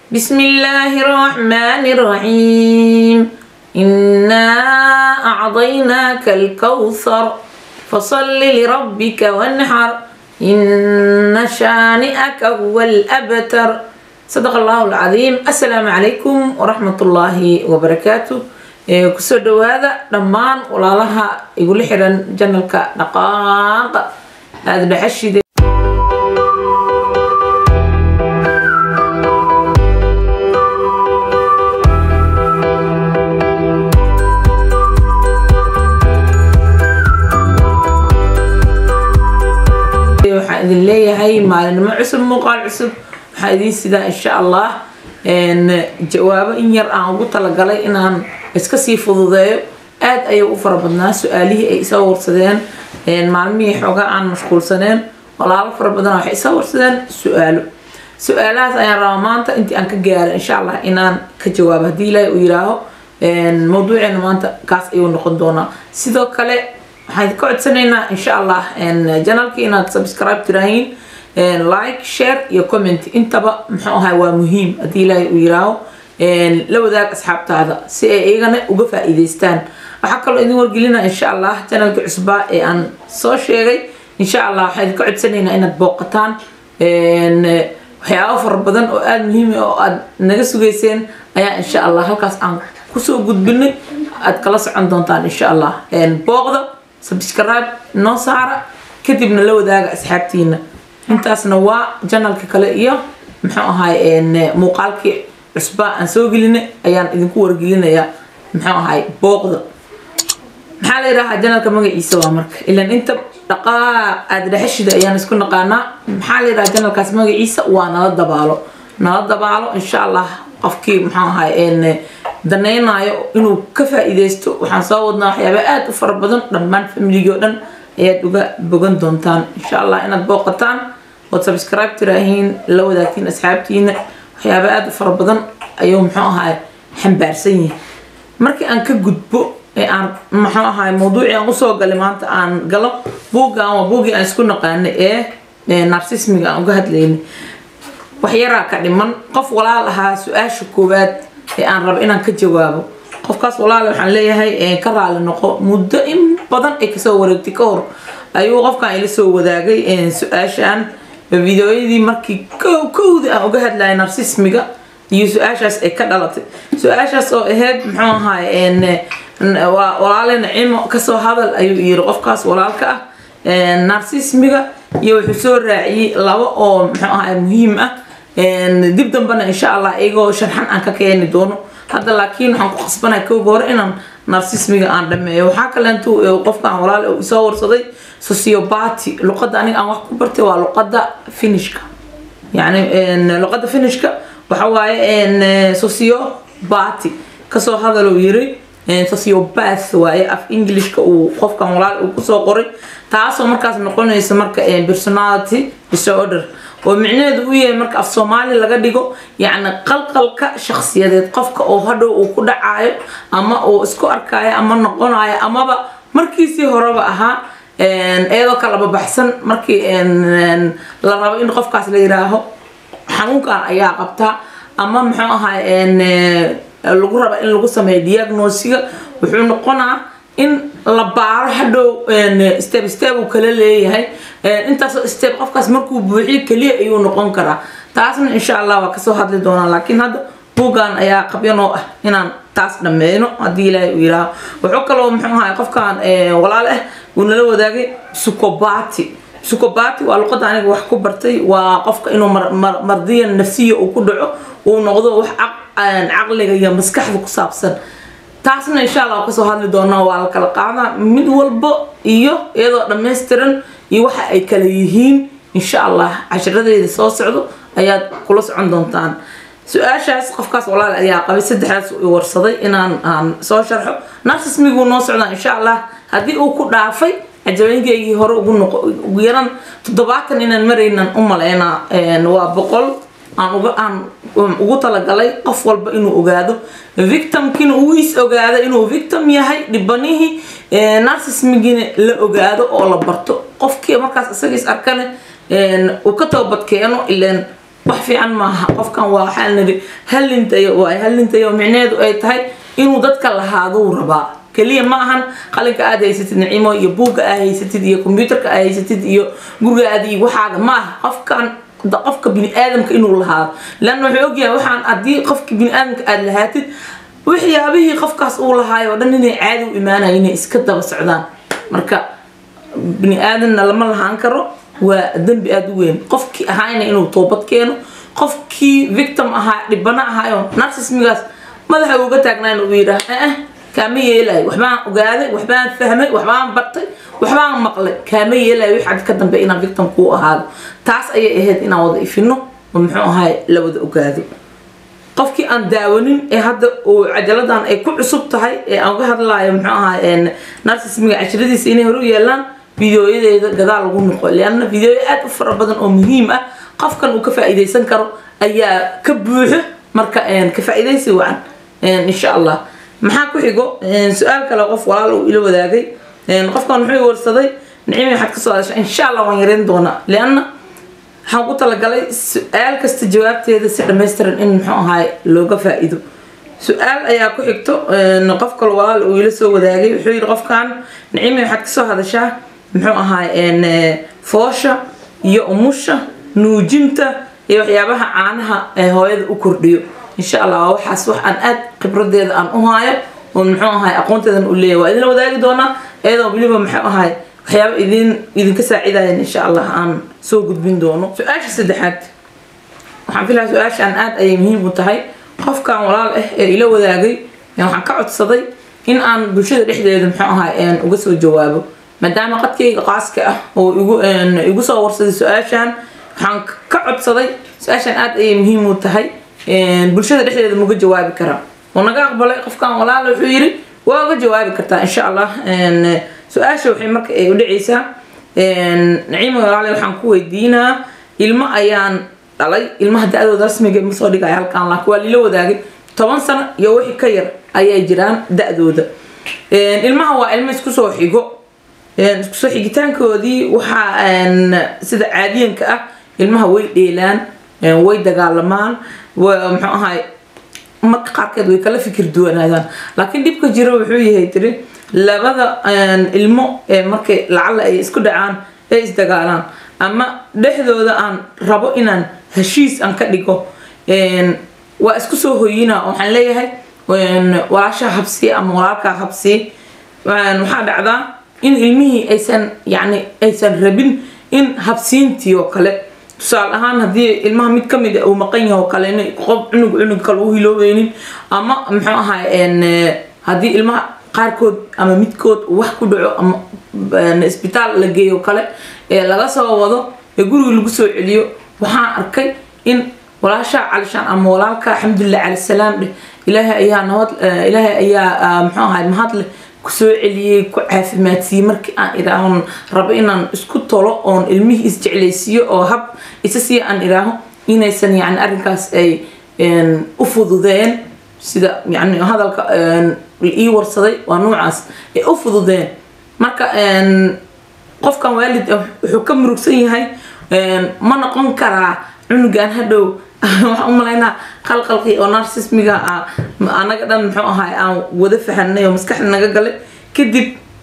بسم الله الرحمن الرحيم إنا أعطيناك الكوثر فصل لربك وانحر إن شانئك هو الأبتر صدق الله العظيم السلام عليكم ورحمة الله وبركاته kusoo dhawaada dhammaan walaalaha igula xiran janalka dhaqaaqa aada dhexashide waxaan idin leeyahay maalinimo cusub muuqaal cusub waxaa idiin sidaa insha allah jawaabo in yar aan ugu talagalay inaan iska sii fududeeyo aad ayay u fara badnaa su-aalihii ay isoo warsadeen maalmihii xoogaa aan mashquulsaneen walaalo fara badan waxay isoo warsadeen su-aalo su-aalahaas ayaan rabaa maanta intii aan ka gaaro insha allah inaan ka jawaabo haddii ilaahay uu yiraaho mawduuceena maanta kaas ayuu noqon doonaa sidoo kale waxaan ka codsanaynaa insha allah janalkii inaad subscribe tiraahiin like share iyo comment intaba muxuu ahay waa muhiim haddii ilaahay uu yiraaho la wadaag asxaabtaada si ay iyagana uga faa-iideystaan waxaa kaloo idin wargelina insha allah janalkii cusbaa ee aan soo sheegay insha allah waxaan idinka codsanaynaa inaad booqataan waxyaabo fara badan oo aada muhiim oo aada naga sugeyseen ayaa insha allah halkaas aan kusoo gudbinay aad kala socon doontaan insha allah booqda subscribe noo saara kadibna la wadaaga asxaabtiina intaasna waa janalka kale iyo muxuu ahay muuqaalkii cusbaa aan soo gelinay ayaan idinku wargelinayaa muxuu ahay booqda maxaa la yidhahaa janalka magaciisa waa marka ilan inta dhaqaa aada dhexeshida ayaan isku naqaanaa maxaa la yidhahaa janalkaas magaciisa waa nala dabaalo nala dabaalo insha allah qofkii muxuu ahay danaynayo inuu ka faa-iideysto waxaan soo wadnaa waxyaaba aada u fara badan dhammaan familigii oo dhan ayaad uga bogan doontaan insha allah inaad booqataan ood subscribe tiraahiin la wadaagtiin asxaabtiina waxyaaba aada u fara badan ayuu muxuu ahay xambaarsan yahay markii aan ka gudbo ee aan muxuu ahay mawduucii aan usoo galay maanta aan galo buuggan waa buuggii aan isku naqaanay ee narsismiga aan uga hadlaynay waxyaraa ka dhiman qof walaal ahaa su-aasha koowaad ee aan rabo inaan ka jawaabo qofkaas walaale waxaan leeyahay ka raali noqo muddo in badan ay kasoo wareegtay ka hor ayuu qofkan ila soo wadaagay su-aashan videoyadii markii kowda aan uga hadlayay narsismiga iyo su-aashaas ay ka dhalatay su-aashaas oo ahayd muxuu ahaay walaale nacimo kasoo hadal ayuu yiri qofkaas walaalka ah narsismiga iyo wuxuu soo raaciyey laba oo muxuu ahaay muhiim ah dib dambena insha allah iyagoo sharxan aan ka keeni doono hadda laakiin waxaan ku qasbanaya kowga hore inaan narsismiga aan dhameeyo waxaa kaleentu qofkaan walaal isoo warsaday sociobati luqadda aniga aan wax ku bartay waa luqadda finishka yani luqadda finishka waxa waaye sociobati kasoo hadaluu yiri sociobath waaye af englishka uu qofkan walaal uu kusoo qoray taasoo markaas noqonaysa marka personality disorder oo micnaheedu u yahay marka af soomaali laga dhigo yacni qalqalka shakhsiyadeed qofka oo hadhow uu ku dhacayo ama uu isku arkayo ama noqonayo amaba markiisii horeba ahaa iyadoo kalaba baxsan markii la rabo in qofkaas la yiraaho xanuunkan ayaa qabtaa ama muxuu ahay lagu raba in lagu sameeyo diagnosiga wuxuu noqonaa in la baaro hadhow step step uu kala leeyahay intaasoo step qofkaas markuu buuxiyo keliya ayuu noqon karaa taasna insha allah waa kasoo hadli doonaa laakiin hadda buuggan ayaa qabyanoo ah inaan taas dhameyno haddii ilaahay uu yiraaho wuxuu kaloo muxuu ahay qofkan walaal ah uu nala wadaagay sukobati sukobati waa luqadda aniga wax ku bartay waa qofka inuu mardiya nafsiya uu ku dhaco uu noqdo wax caqliga iyo maskaxda ku saabsan taasna insha allah kasoo hadli doonaa waa la kala qaadaa mid walba iyo iyadoo dhammaystiran iyo waxa ay kala yihiin insha allah cashiradeeda soo socdo ayaad kula socon doontaan su-aashaas qofkaas walaal ayaa qabay saddexdaas u warsaday inaan aan soo sharxo narsismiguu noo socdaa insha allah haddii uu ku dhaafay cajabeynkaygii hore ugu noqo ugu yaran toddobaatan inaan maraynan u malaynaa waa boqol aan uga aan ugu talagalay qof walba inuu ogaado victimkina uu is ogaado inuu victim yahay dhibanihii narsismigina la ogaado oo la barto qofkii markaas isagiis arkane uu ka toobad keeno ileen wax fiican maaha qofkan waa waxaa niri hallintayo waay hallintayo micneheedu ay tahay inuu dadka lahaaduu rabaa keliya ma ahan qalinka aad haysatid nicimo iyo buugga aad haysatid iyo kombyuutarka aad haysatid iyo gurigaada iyo waxaaga ma aha qofkan qofka bini-aadamka inuu lahaado leanna wuxuu ogyahay waxaan haddii qofka bini-aadamka aada lahaatid waxyaabihii qofkaas uu lahaayo oo dhan inay caadi u imaanayo inay iska daba socdaan marka bini-aadanna lama lahaan karo waa dembi aada u weyn qofkii ahaayna inuu toobad keeno qofkii victim ahaa dhibano ahaayo narsismigaas madaxa uga taagnaan uu yidhaah eh kaama yeelayo waxbaan ogaaday waxbaan fahmay waxbaan bartay waxbaan maqlay kaama yeelayo wix cad ka dambe inaan victim kuu ahaado taas ayay ahayd inaan wada ifino oo muxuu ahaay la wada ogaado qofkii aan daawanin ee hadda uu cajaladan ay ku cusub tahay ee aan uga hadlaayo muxuu ahaay narsismiga cashradiisa inay hore u yeelaan fideoyadeeda gadaal lagu noqo leanna fideoya aada u fara badan oo muhiim ah qofkan uu ka faa-iideysan karo ayaa ka buuxo marka ka faa-iideysi wacan insha allah maxaa ku xigo su-aal kale qof walaal uu ila wadaagay qofkan muxuu warsaday nicimi waxaad kasoo hadasha insha allah waan yareyn doonaa leanna waxaan ku talagalay su-aal kasta jawaabteeda si dhammaystiran in muxuu ahaay looga faa-iido su-aal ayaa ku xigto qof kale walaal uu ila soo wadaagay wuxuu yidhi qofkan nicimi waxaad kasoo hadashaa muxuu ahaay foosha iyo umusha nuujinta iyo waxyaabaha caanaha ee hooyada u kordhiyo insha allah waa waxaas wax aan aad khibradeeda aan u haayo oo muxuu ahaay aqoonteedan u leeyahay waa idinla wadaagi doonaa iyadoo weliba muxuu ahaay waxyaaba idin idinka saacidayan insha allah aan soo gudbin doono su-aasha saddexaad waxaan filahaa su-aashaan aad ayay muhiim u tahay qofkan walaal ah ee ila wadaagay waxaan ka codsaday in aan bulshada dhexdeeda muxuu ahaay uga soo jawaabo maadaama qadkayga qaaska ah oo igu igu soo warsaday su-aashaan waxaan ka codsaday su-aashaan aad ayay muhiim u tahay bulshada dhexdeeda mauga jawaabi karaa oo naga aqbalay qofkan walaal wuxuu yidhi waa uga jawaabi kartaa insha allah su-aasha waxay marka ay u dhacaysaa naciima walaale waxaan ku weydiinaa ilmo ayaan dhalay ilmaha da-dooda rasmiga ma soo dhigaya halkaan laakiin waa lila wadaagay toban sano iyo wixii ka yar ayay jiraan da-dooda ilmaha waa ilmo isku soo xigo isku soo xigitaankoodii waxaa sida caadiyanka ah ilmaha way dheelaan way dagaalamaan muxuu ahaay marka qaarkeed way kala fikir duwanaadaan laakiin dhibka jira wuxuu yahay tiri labada ilmo markay lacala ay isku dhacaan ay isdagaalaan ama dhexdooda aan rabo inaan heshiis aan ka dhigo waa isku soo hoyina waxaan leeyahay walaashaa habsiye ama walaalkaa habsiye waxaa dhacdaa in ilmihii aysan yani aysan rabin in habsiintii oo kale tusaale ahaan haddii ilmaha mid kamid uu maqan yahay oo kale in qof cunug cunug kale u hiloobeynin ama muxuu ahaay haddii ilmaha qaarkood ama midkood wax ku dhaco ama isbitaal la geeyo kale ee laga soo wado ee guriga lagu soo celiyo waxaan arkay in walaashaa calishaan ama walaalka alxamdulilah cali salaam dheh ilaahay ayaa nabad ilaahay ayaa muxuu ahaay mahadleh kusoo celiyey ku caafimaadsiiyey markii aan idhaahon rabo inaan isku tolo oon ilmihii isjeclaysiiyo oo hab isa sii aan idhaaho inaysan yani arrinkaas ay u fududeen sida yani hadalka ii warsaday waa noocaas ay u fududeen marka qofkan waalid wuxuu ka murugsan yahay ma noqon karaa cunugan hadhow waxaan u malaynaa qalqalqii oo narsismiga anaga dhan muxuu ahaay aan wada fahanay oo maskaxda naga galay kadib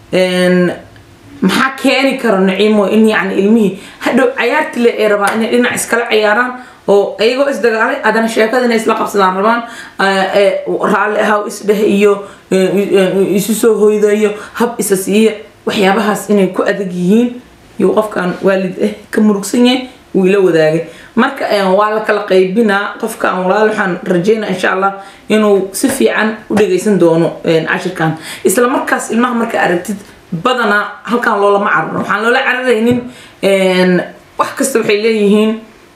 maxaa keeni karo naciimo in yani ilmihii hadhow cayaarti le ay rabaan inay dhinac iskala ciyaaraan oo iyagoo isdagaalay haddana sheekada inay isla qabsadaan rabaan raalli ahaw isdheh iyo isu soo hoyda iyo hab isa siiya waxyaabahaas inay ku adag yihiin iyo qofkan waalid ah ka murugsan yahay wuu ila wadaagay marka waa la kala qaybinaa qofkan walaal waxaan rajeynaa insha allah inuu si fiican u dhageysan doono cashirkan isla markaas ilmaha marka aragtid badanaa halkan loolama cararo waxaan loola cararaynin wax kasta waxay leeyihiin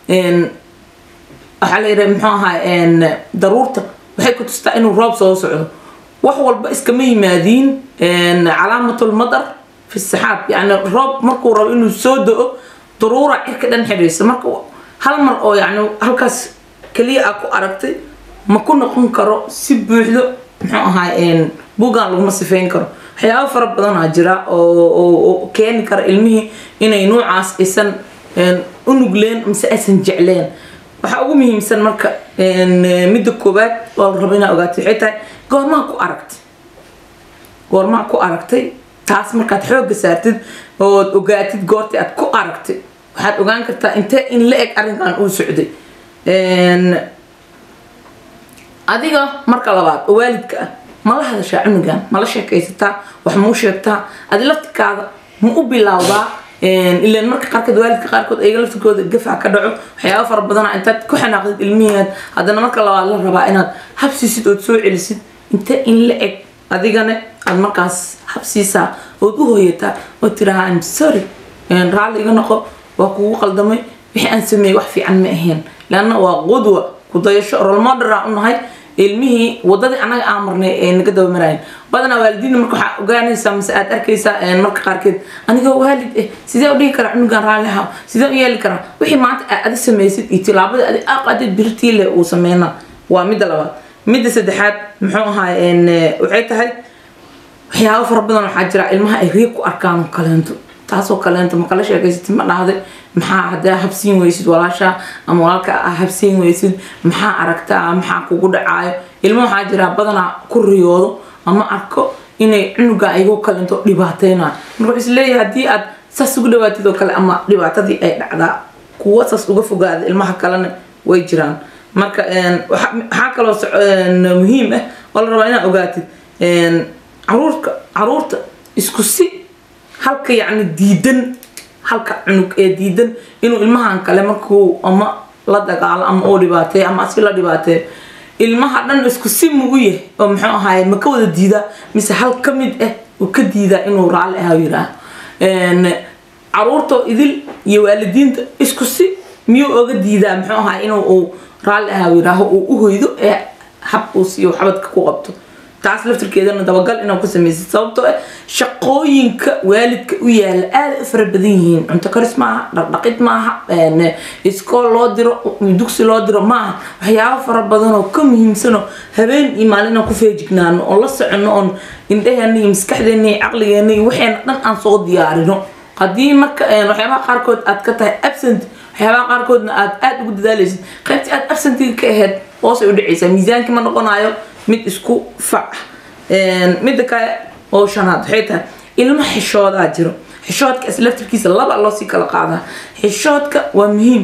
waxaa la yidhaha muxuu ahaa daruurta waxay ku tustaa inuu roob soo socdo wax walba iskama yimaadiin calaamatul madar fi saxaab yani roob markuu rabo inuu soo do-o daruura cirka dhan xidhaysa marka hal mar oo yani halkaas keliya aa ku aragtay ma ku noqon karo si buuxdo muxuu ahaa buuggan laguma sifeyn karo waxyaaba fara badanaa jira oo keeni kara ilmihii inay nuucaas aysan u nugleen mise aysan jecleen waxaa ugu muhiimsan marka midda koowaad oo la rabo inaa ogaatay waxay tahay goormaa ku aragtay goormaa ku aragtay taas markaad xooga saartid ood ogaatid goortii aad ku aragtay waxaad ogaan kartaa intee in la eg arrinkan uu socday adiga marka labaad oo waalidka ah ma la hadashaa cunugan ma la sheekaysataa wax mau sheegtaa adi laftikaada ma u bilowdaa ilan marka qaarkood waalidka qaarkood ayaga laftirkooda gafac ka dhaco waxyaaba fara badana intaad ku xanaaqdid ilmihiaad haddana marka labaad la rabaa inaad habsiisid ood soo celisid intee in la eg adigana aad markaas habsiisaa ood u hooyataa oo tirahaa im sorry raalli iga noqo waa kugu qaldamay wixii aan sameeyey wax fiican ma ahayn leanna waa qudwa kudayasho rolmodera u nahay ilmihii wadadii anaga aan marnay ee naga daba marayn badanaa waalidiinna marka waxaa ogaanaysaa mase aad arkaysaa marka qaarkeed anigoo waalid eh sidee u dhigi karaa cunugan raalli ahaa sidee u yeeli karaa wixii maanta aad adi samaysid iyo tilaabada adi aqaadid birtii leh uu sameynaa waa midda labaad midda saddexaad muxuu ahaay waxay tahay waxyaabo fara badan waxaa jira ilmaha ay riig ku arkaan kaleento taasoo kaleento ma kala sheekaysatid ma dhahday maxaa hadaa habsiin weysid walaasha ama walaalka a habsiin weysid maxaa aragtaa maxaa kugu dhacaayo ilmo waxaa jira badanaa ku riyoodo ama arko inay cunuga ayagoo kaleento dhibaateynayo marka wuxuu isleeyahay haddii aad saas ugu dhawaatid oo kale ama dhibaatadii ay dhacdaa kuwa saas uga fogaada ilmaha kalena way jiraan marka waxaa kaloo muhiim ah oo la rabaa inaad ogaatid caruurka caruurta isku si halka yacni diidan halka cunug ee diidan inuu ilmahan kale markuu ama la dagaalo ama uu dhibaateeyo ama asi la dhibaateeyo ilmaha dhan isku si mugu yahay oo muxuu ahaay ma ka wada diidaa mise hal ka mid ah uu ka diidaa inuu raalli ahaa yiraaho caruurta idil iyo waalidiinta isku si miyuu oga diidaa muxuu ahaay inuu uu raalli ahaa yiraaho uu u hoydo ee hab uu siiyo xabadka ku qabto taas laftirkeedana dabagal inaad ku samaysid sababtoo ah shaqooyinka waalidka u yaala aada u fara badan yihiin cunto karis maaha dhaqdhaqid maaha iskool loo diro dugsi loo diro maaha waxyaabo fara badan oo ka muhiimsanoo habeen iyo maalin aan ku feejignaano oo la soconno oon indhaheena iyo maskaxdeena iyo caqligeena iyo waxeena dhan aan soo diyaarino haddii marka waxyaabaha qaarkood aad ka tahay absent waxyaabaha qaarkoodna aad aada ugu dadaalaysid qaybtii aad absentiga ka ahayd hoosay u dhacaysaa miisaankii ma noqonayo mid isku fac midda kale oo shanaad waxay tahay ilmo xishoodaa jiro xishoodka is laftirkiisa laba loo sii kala qaadaa xishoodka waa muhiim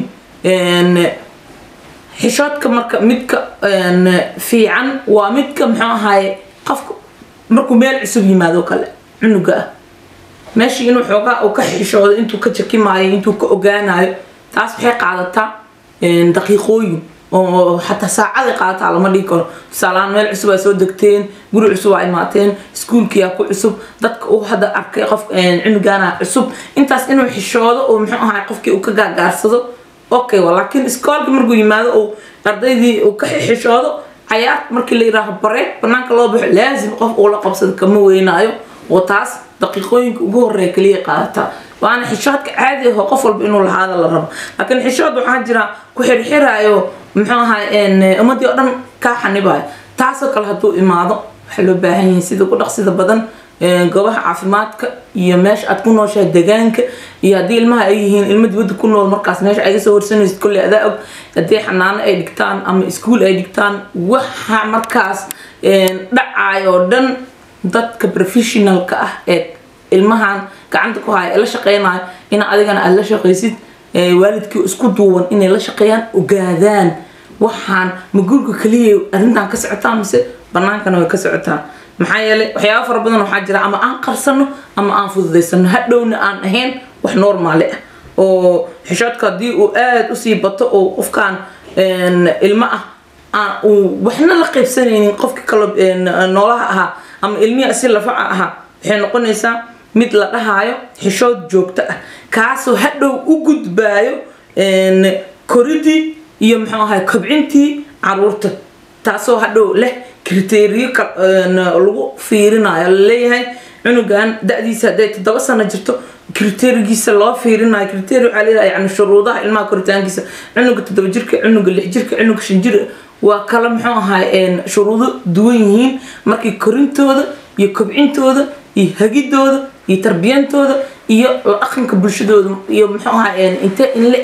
xishoodka marka midka fiican waa midka muxuu ahaye qofka markuu meel cusub yimaado kale cunuga ah meeshii inuu xoogaa uu ka xishoodo intuu ka jakimaayo intuu ka ogaanayo taas waxay qaadataa daqiiqooyin oo xataa saacaday qaadataa lama dhihi karo tusaalaan meel cusub aa soo degteen guri cusub aa imaateen iskuulkiyaa ku cusub dadka uu hadda arkay qof cunugaana cusub intaas inuu xishoodo oo muxuu ahay qofkii uu ka gaagaarsado okay laakiin iskoolka markuu yimaado uu ardaydii uu ka xishoodo cayaar markii la yiraaho bareeg banaanka loo baxo laazim qof uu la qabsado kama weynaayo oo taas daqiiqooyinka ugu horeeya kaliya qaadataa waana xishoodka caadi aho qof walba inuu lahaada la rabo laakiin xishood waxaa jira ku xirxiraayo muxuu ahay ummadii oo dhan kaa xanibayo taasoo kale hadduu imaado waxaa loo baahan yahay sida ku dhaqsida badan goobaha caafimaadka iyo meesha aad ku nooshahay degaanka iyo haddii ilmaha ay yihiin ilmo dibadda ku nool markaas meesha ayga soo horsanaysid kolley adaa og haddii xanaano ay dhigtaan ama iskuul ay dhigtaan waxa markaas dhacayo oo dhan dadka professionalka ah ee ilmahan gacanta ku haya ee la shaqeynayo in adigana aada la shaqaysid waalidkii isku duuban inay la shaqeeyaan ogaadaan waxaan ma guriga kaliya arrintan ka socotaa mise banaankana way ka socotaa maxaa yeelay waxyaaba fara badan waxaa jira ama aan qarsano ama aan fududaysano hadhowna aan ahayn wax normaali ah oo xishoodka haddii uu aada usii bato oo qofkaan ilmo ah uu waxna la qaybsanaynin qofka kalo noolaha ahaa ama ilmihi si lafaca ahaa waxay noqonaysaa mid la dhahaayo xishood joogto ah kaasoo hadhow u gudbaayo koridii iyo muxuu ahay kobcintii caruurta taasoo hadhow leh kriteriyo lagu fiirinayo laleeyahay cunugan da-diisa hadday toddoba sano jirto kriterigiisa loo fiirinayo kriteri waxaa leeyahay yani shuruudaha ilmaha koritaankiisa cunuga toddoba jirka cunuga lix jirka cunuga shan jir waa kala muxuu ahay shuruudo duwan yihiin markii korintooda iyo kobcintooda iyo hagidooda iyo tarbiyantooda iyo la dhaqanka bulshadooda iyo muxuu ahaa intee in la eg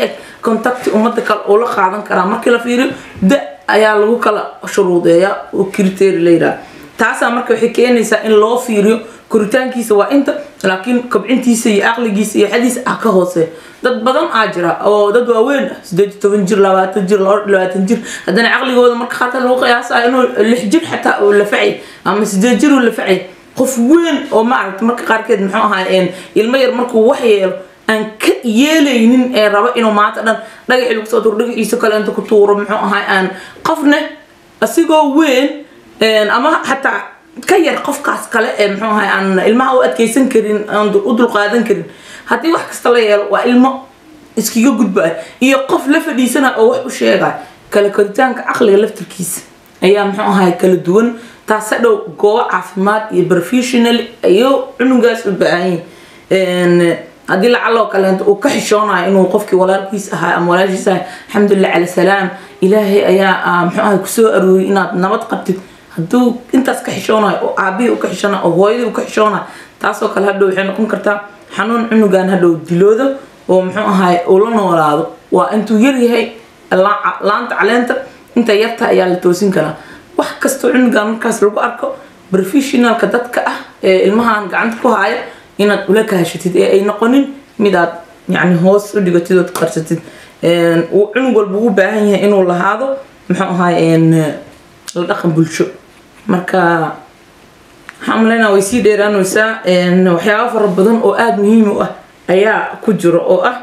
contacti ummadda kale oo la qaadan karaa markii la fiiriyo da ayaa lagu kala shuruudeeyaa oo criteria la yidhaha taasaa marka waxay keenaysaa in loo fiiriyo koritaankiisa waa inta laakiin kobcintiisa iyo aqligiisa iyo xadiisa ah ka hooseeya dad badan aa jira oo dad waaweyn ah sideed iyo toban jir labaatan jir labaatan jir haddana caqligooda marka qaarkood lagu qiyaasayo inuu lix jir xataa uu lafacay ama sideed jir uu lafacay qof weyn oo maaragta marka qaarkeed muxuu ahaa ilmo yar markuu wax yeelo aan ka yeelaynin ee rabo inuu maanta dhan dhagaxii lagu soo tuuro dhagaxiisa kale inta ku tuuro muxuu ahaa aan qofne asigoo weyn ama xataa ka yar qofkaas kale ee muxuu ahay aan ilmaha u adkeysan karin aan u dulqaadan karin haddii wax kasta la yeelo waa ilmo iskaga gudbaya iyo qof la fadhiisanaya oo wax u sheegaya kala koritaanka caqliga laftirkiisa ayaa muxuu ahay kala duwan taas hadhow goobo caafimaad iyo professional ayuu cunugaas u baahan yihin haddii lacaloo kaleento uu ka xishoonayo inuu qofkii walaalkiis ahaa ama walaashiis ahay alxamdulilah cala salaam ilaahay ayaa muxuu ahay kusoo arooriyay inaad nabad qabtid hadduu intaas ka xishoonayo oo aabihii u ka xishoonayo oo hooyadii u ka xishoonayo taasoo kale hadhow waxay noqon kartaa xanuun cunugan hadhow diloodo oo muxuu ahay uu la noolaado waa intuu yaryahay laanta caleenta inta yarta ayaa la toosin karaa wax kastoo cunugan markaas lagu arko professionalka dadka ah ee ilmahan gacanta ku haya inaad ula kahashatid ee ay noqonin midaad yani hoos u dhigatid ood qarsatid uu cunug walba ugu baahan yahay inuu lahaado muxuu ahay la dhaqan bulsho marka waxaan malaynaa way sii dheeraanaysaa waxyaaba fara badan oo aada muhiim u ah ayaa ku jiro oo ah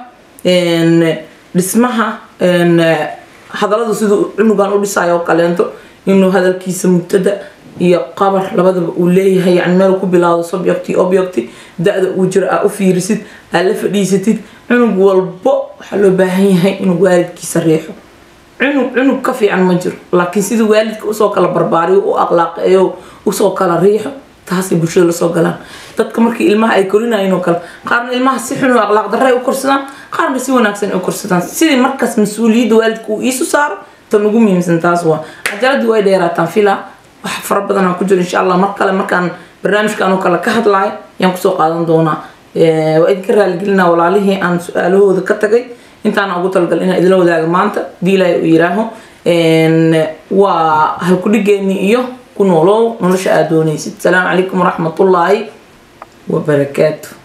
dhismaha hadalladu siduu cunugan u dhisayo oo kaleento inuu hadalkiisa mubtada iyo qabar labadaba uu leeyahay yani meel ku bilaado subject object da-da uu jiro aa u fiirisid aa la fadhiisatid cunug walbo waxaa loo baahan yahay inuu waalidkiisa riixo cunug cunug ka fiican ma jiro laakiin sida waalidka usoo kala barbaariyo u aqlaaqeeyo usoo kala riixo taasay bulshada lasoo galaan dadka markii ilmaha ay korinayeen oo kale qaarna ilmaha si xun oo aqlaaq darre u korsadaan qaarna si wanaagsan u korsadaan sidii markaas mas-uuliyadda waalidka uu iisu saaro tan ugu muhiimsan taas waa cajaladii way dheeraataan filaa wax fara badan aan ku jiro insha allah mar kale markaan barnaamijkan oo kale ka hadlayo ayaan kusoo qaadan doonaa waa idinka raaligelinaa walaalihii aan su-aalahooda ka tagay intaana ugu talagal inaan idila wadaaga maanta hadii ilaahay uu yiraaho waa halkudhigeeni iyo ku noolow nolosha aad doonaysid asalaamu calaykum waraxmatullaahi wabarakaatu